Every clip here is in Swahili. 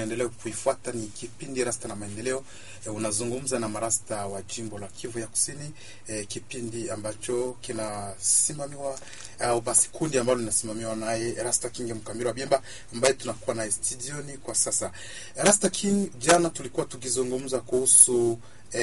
unaendelea kuifuata ni kipindi Rasta na Maendeleo. E, unazungumza na marasta wa jimbo la Kivu ya Kusini, e, kipindi ambacho kinasimamiwa au basi kundi ambalo linasimamiwa naye Rasta King Mkamiro Biemba ambaye tunakuwa naye studioni kwa sasa. Rasta King, jana tulikuwa tukizungumza kuhusu e,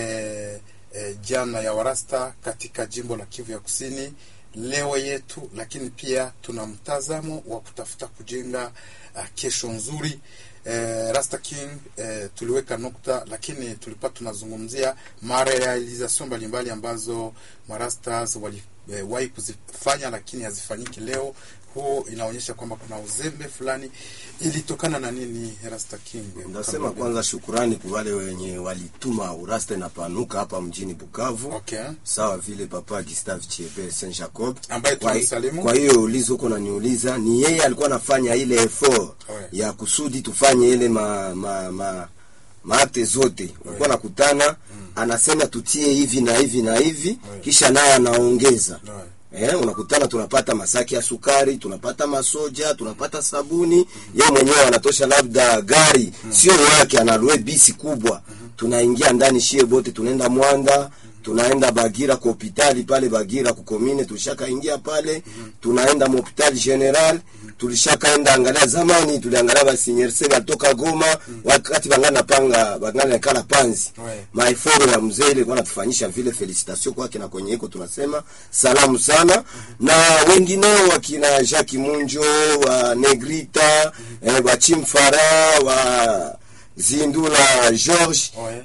e, jana ya warasta katika jimbo la Kivu ya Kusini leo yetu, lakini pia tuna mtazamo wa kutafuta kujenga uh, kesho nzuri. Eh, Rasta King eh, tuliweka nukta, lakini tulikuwa tunazungumzia marealization mbalimbali ambazo marastas waliwahi eh, kuzifanya lakini hazifanyiki leo. Huo inaonyesha kwamba kuna uzembe fulani. Ilitokana na nini, Rasta King? Ndasema kwanza shukurani kwa wale wenye walituma urasta inapanuka hapa mjini Bukavu. Okay. Sawa vile Papa Gustave Chiebe Saint Jacob Ambaye Kwa- tunamsalimu. Kwa hiyo ulizo uko naniuliza ni yeye alikuwa anafanya ile effort Ouais. ya kusudi tufanye ile ma, ma, ma maakte zote ulikuwa nakutana anasema tutie hivi na hivi na hivi Ouais. kisha naye anaongeza Ouais. Eh, unakutana tunapata masaki ya sukari, tunapata masoja, tunapata sabuni. Yeye mwenyewe anatosha labda gari sio yake, analue bisi kubwa, tunaingia ndani shie bote, tunaenda Mwanda, tunaenda Bagira kwa hospitali pale Bagira kukomine, tulishakaingia pale, tunaenda hospitali general, tulishakaenda angalia. Zamani tuliangalia basinyerseri alitoka Goma, wakati bangana panga bangana kala panzi Ouais. maeforo ya mzee ilikuwa natufanyisha vile. Felicitation kwake na kwenye iko tunasema salamu sana, na wengineo wakina Jacques Munjo wa Negrita eh, wa Chimfara wa Zindula George Ouais.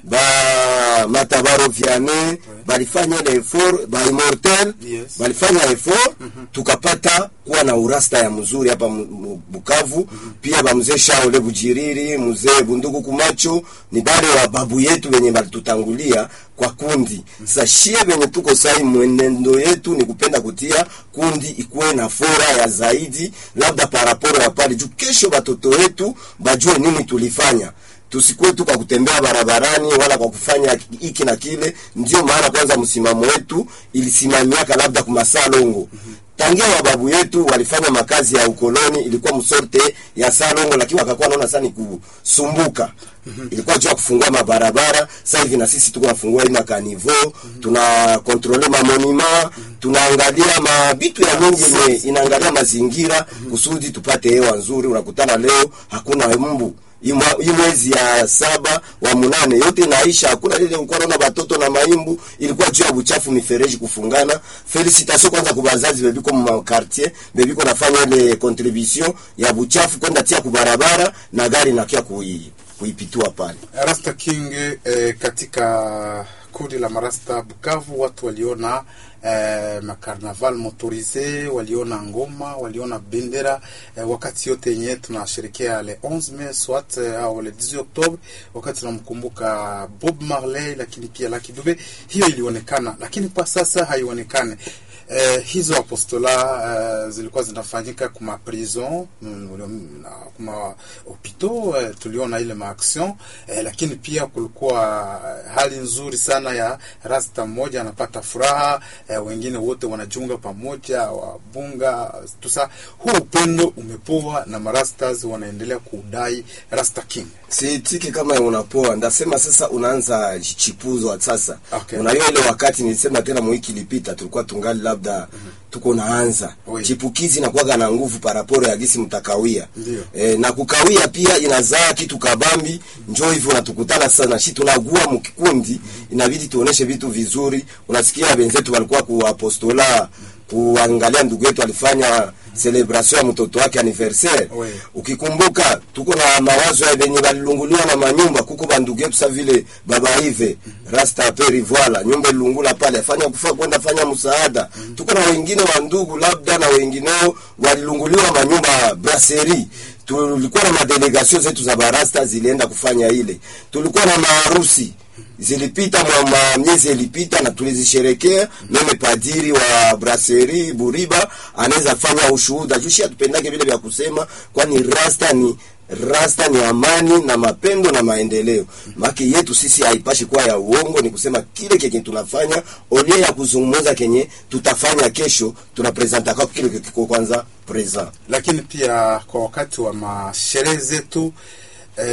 ba Matabaro Vianney balifanya ile effort ba Immortel Yes. balifanya effort tukapata kuwa na urasta ya mzuri hapa mu- mu- Bukavu. Pia ba mzee Shaole Bujiriri, mzee Bunduku Kumacho ni bale wa babu yetu wenye balitutangulia kwa kundi. Sasa shie wenye tuko sai, mwenendo yetu ni kupenda kutia kundi ikuwe na fora ya zaidi, labda paraporo ya pale juu, kesho batoto wetu bajue nini tulifanya tusikuwe tu kwa kutembea barabarani wala kwa kufanya hiki na kile. Ndio maana kwanza msimamo wetu ilisimamiaka labda kumasaa longo tangia wababu yetu walifanya makazi ya ukoloni, ilikuwa msorte ya salongo, lakini wakakuwa naona sana ni kusumbuka. Ilikuwa juu ya kufungua mabarabara. Sasa hivi na sisi tuko nafungua hii makanivo, tuna kontrole mamonima, tunaangalia mabitu ya mingi yenye inaangalia mazingira kusudi tupate hewa nzuri. Unakutana leo hakuna mbu hii mwa- hii mwezi ya saba wa munane yote inaisha, hakuna lile ulikuwa naona batoto na maimbu, ilikuwa juu ya buchafu, mifereji kufungana. Felicitation kwanza kwa bazazi bebiko mu quartier bebiko nafanya ile contribution ya buchafu kwenda tia kubarabara na gari nakia kui kuipitua pale. Rasta King eh, katika kundi la marasta Bukavu watu waliona eh, makarnaval motorise, waliona ngoma, waliona bendera eh, wakati yote yenye tunasherekea le 11 Mai swat eh, au le 18 Oktobre, wakati tunamkumbuka Bob Marley, lakini pia Lucky Dube, hiyo ilionekana, lakini kwa sasa haionekane. Eh, hizo apostola eh, zilikuwa zinafanyika kuma prison mm, na kuma hopito eh, tuliona ile maaction eh, lakini pia kulikuwa hali nzuri sana ya rasta mmoja anapata furaha eh, wengine wote wanajiunga pamoja wabunga tusa. Huu upendo umepoa na marastas wanaendelea kudai Rasta King. Siitiki kama unapoa, ndasema sasa unaanza chipuzo wa sasa. Okay. Unajua ile wakati nilisema tena mwiki ilipita tulikuwa tungali labda tuko naanza. Oui. Chipukizi inakuwaga na nguvu paraporo ya gisi mtakawia. Ndio. E, na kukawia pia inazaa kitu kabambi, njoo hivyo natukutana sana shi tunagua mkikundi, inabidi tuoneshe vitu vizuri. Unasikia wenzetu walikuwa kuapostola kuangalia ndugu yetu alifanya celebration ya mtoto wake anniversaire. Oui. Ukikumbuka tuko na mawazo ya benye balilunguliwa na manyumba, kuko bandugu yetu sa vile baba Ive Rasta Peri Voila, nyumba ilungula pale, afanya kufa kwenda fanya msaada. Tuko na wengine wa ndugu labda na wengineo walilunguliwa manyumba brasserie. Tulikuwa na madelegation zetu za barasta zilienda kufanya ile. Tulikuwa na maharusi zilipita mwa mwa miezi ilipita na tulizisherekea. Meme padiri wa brasserie Buriba anaweza fanya ushuhuda jushi, atupendake vile vya kusema, kwani rasta ni rasta ni amani na mapendo na maendeleo. Maki yetu sisi haipashi kuwa ya uongo, ni kusema kile kenye tunafanya olie ya kuzungumza kenye tutafanya kesho, tunapresenta kwa kile kiko kwanza present. lakini pia kwa wakati wa masherehe zetu